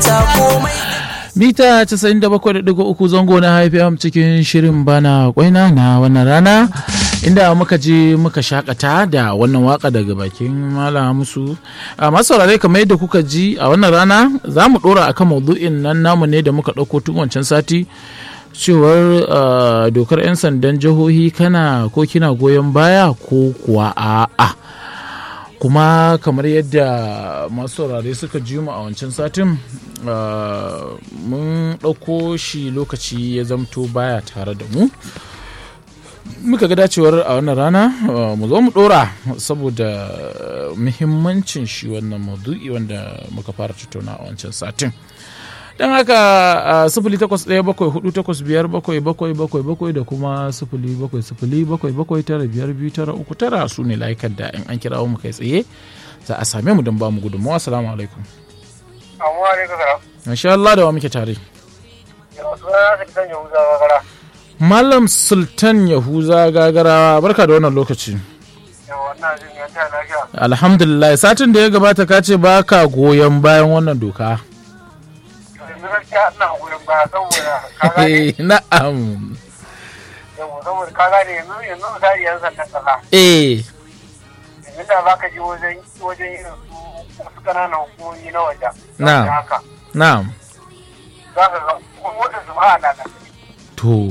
mata komai mita 97.3 zango na haifiyam cikin shirin bana kwaina na wannan rana inda muka je muka shakata da wannan waka daga bakin mala musu a masu saurare kamar yadda kuka ji a wannan rana za mu dora akan maudu'in nan namu ne da muka ɗauko tun wancan sati cewar dokar 'yan sandan jihohi kana ko kina goyon baya ko kuwa a'a kuma kamar yadda masu saurare suka ji mu a wancan satin mun ɗauko shi lokaci ya zamto baya tare da mu muka ga dacewar a wannan rana mu zo mu ɗora saboda muhimmancin shi wannan maudu'i wanda muka fara tattauna a wancan satin don haka sifili takwas ɗaya bakwai hudu takwas biyar bakwai bakwai bakwai bakwai da kuma sifili bakwai sifili bakwai bakwai tara biyar biyu tara uku tara su ne layukan da in an kira mu kai tsaye za a same mu don ba mu gudunmawa assalamu alaikum Amma alaikum salam. masha Allah da wa muke tare Yau suna na Sultan Yahuza Gagara. Malam Sultan Yahuza Gagarawa barka da wannan lokaci Yau wannan jin ya ta lafiya. alhamdulillah satin da ya gabata ka ce ba ka goyon bayan wannan doka Yanzu gaskiya ina goyon baya saboda ka gane. na'am Yau saboda ka gane yanzu yanzu misali yan sandan kasa. eh Yanzu da za ka je wajen wajen irin su wasu ƙananan hukumomi na waje. Na. Da haka. na'am Za ka ga kuma su ba na da. To,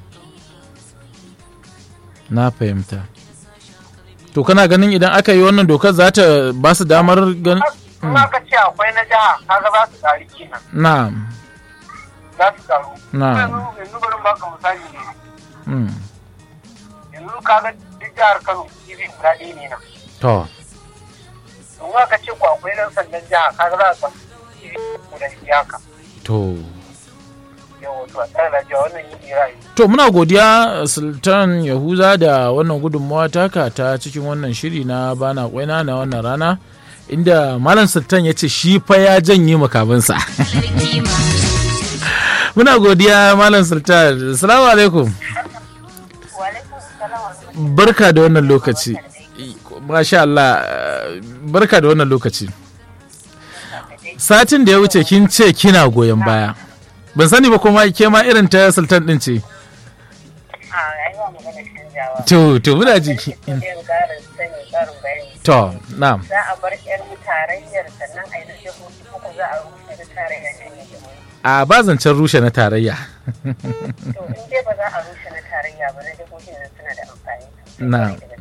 na fahimta. To, kana ganin idan aka yi wannan dokar za ta ba su damar gan... Kuma ka ce akwai na jiha kaga za su tsari kenan. Na'am, Za su tsaro. Na'am. Yanzu yanzu bari baka misali ne. mm, Yanzu kaga duk jihar Kano irin guda ɗaya ne nan. to, in aka ce ku akwai ɗan sandan jiha kaga za a samu iri guda iyaka to. yawa to a tsara lafiya wannan yin ra'ayi To, muna godiya Sultan Yahuza da wannan gudunmawa taka ta cikin wannan shiri na bana kwaina na wannan rana. Inda Malam Sultan ya ce shi fa ya janye makamansa. Muna godiya Malam Sultan. Assalamu alaikum. barka da wannan lokaci masha Allah eh, barka da wannan lokaci satin da ya wuce kin ce kina goyon baya ban sani ba kuma ke ma irin ta sultan din ce a rayuwa magana canjawa to to muna jiki yin ƙarin sani ƙarin bayani to na'am za a bar yar tarayyar sannan a yi na jihohi uku za a rushe na tarayyar nan ya jihohi a ba zancen rushe na tarayya to in dai ba za a rushe na tarayya ba na jihohin nan suna da amfani na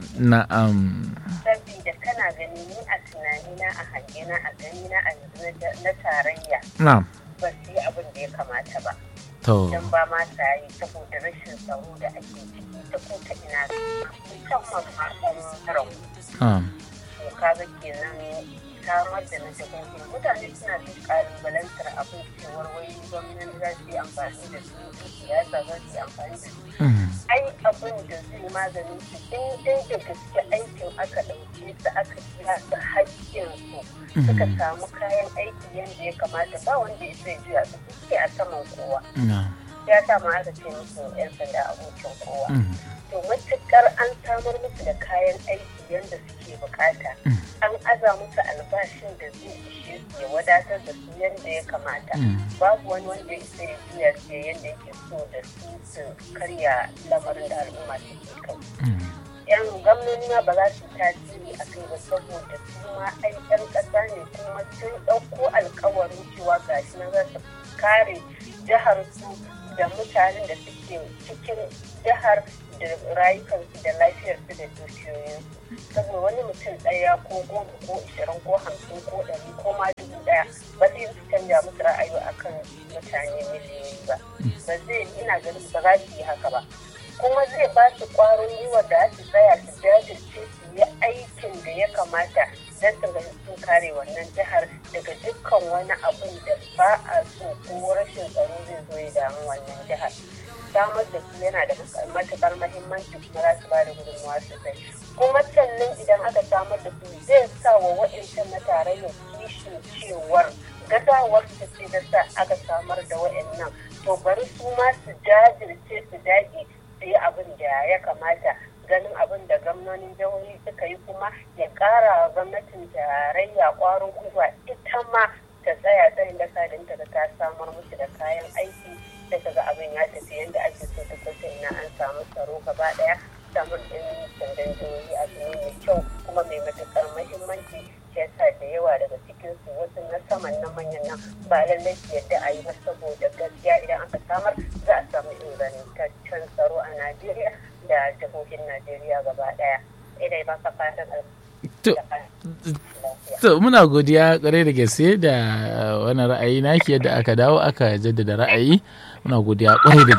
na'am saboda kana gani ni a tunanina a hangena a ganina a yanzu na- na tarayya na'am ba su yi abin da ya kamata ba to don ba ma sa yi saboda rashin tsaro da ake ciki ta ko ta ina musamman ma ɓangaren na'am to kaga kenan samar da na jihohi mutane suna duk kalubalantar abin cewar wai gwamnati za su yi amfani da su su siyasa za su yi amfani da su Mm, ai abin da zai maganin su in dai da gaske aikin aka ɗauke su aka biya su haƙƙin su suka samu kayan aiki yadda ya kamata ba wanda ya zai juya su suke a saman kowa na'am ya sa ma aka ce musu 'yan sanda abokin kowa Mm, to matukar an samar musu da kayan aiki yadda suke bukata an aza musu albashin da zai ishe su ya wadatar da su yadda ya kamata Mm. babu wani wanda ya isa ya juya su ya yadda yake so da su su karya lamarin da al'umma suke kai mm, yan gwamnoni ma ba za su tasiri a kai ba saboda su ma ai yan ƙasa ne kuma sun ɗauko alkawarin cewa gashi na za su kare jihar su da mutanen da suke cikin jihar da rayukansu da lafiyarsu da dukiyoyinsu saboda wani mutum ɗaya ko goma ko ishirin ko hamsin ko ɗari ko ma dubu ɗaya ba zai su canja musu ra'ayi akan mutane miliyoyi ba ba zai ina ganin ba za su yi haka ba kuma zai ba su ƙwarin gwiwa da su tsaya su jajirce su yi aikin da ya kamata don su ga sun kare wannan jihar daga dukkan wani abun da ba a so ko rashin tsaro zai zo ya damu wannan jihar samar da su yana da matuƙar mahimmanci kuma za su ba da gudunmawa sosai kuma sannan idan aka samar da su zai sa wa waɗancan na tarayyar kishin cewar gazawar su ce da sa aka samar da waɗannan to bari su ma su jajirce su dage su yi abin da ya kamata ganin abin da gwamnonin jihohi suka yi kuma ya ƙara wa gwamnatin tarayya ƙwarin gwiwa ita ma ta tsaya tsayin da ta ga musu da kayan aiki sai kaga abin ya tafi yadda ake so ta kusa ina an samu tsaro gaba daya samun ɗin sandan jihohi abu ne mai kyau kuma mai matuƙar mahimmanci shi yasa da yawa daga cikinsu wasu na saman na manyan nan ba lallai su yadda a yi ba saboda gaskiya idan aka samar za a samu ingantaccen tsaro a najeriya da jihohin najeriya gaba daya idai ba ka fatan To muna godiya kwarai da gaske da wani ra'ayi naki yadda aka dawo aka jaddada ra'ayi muna godiya kwarai da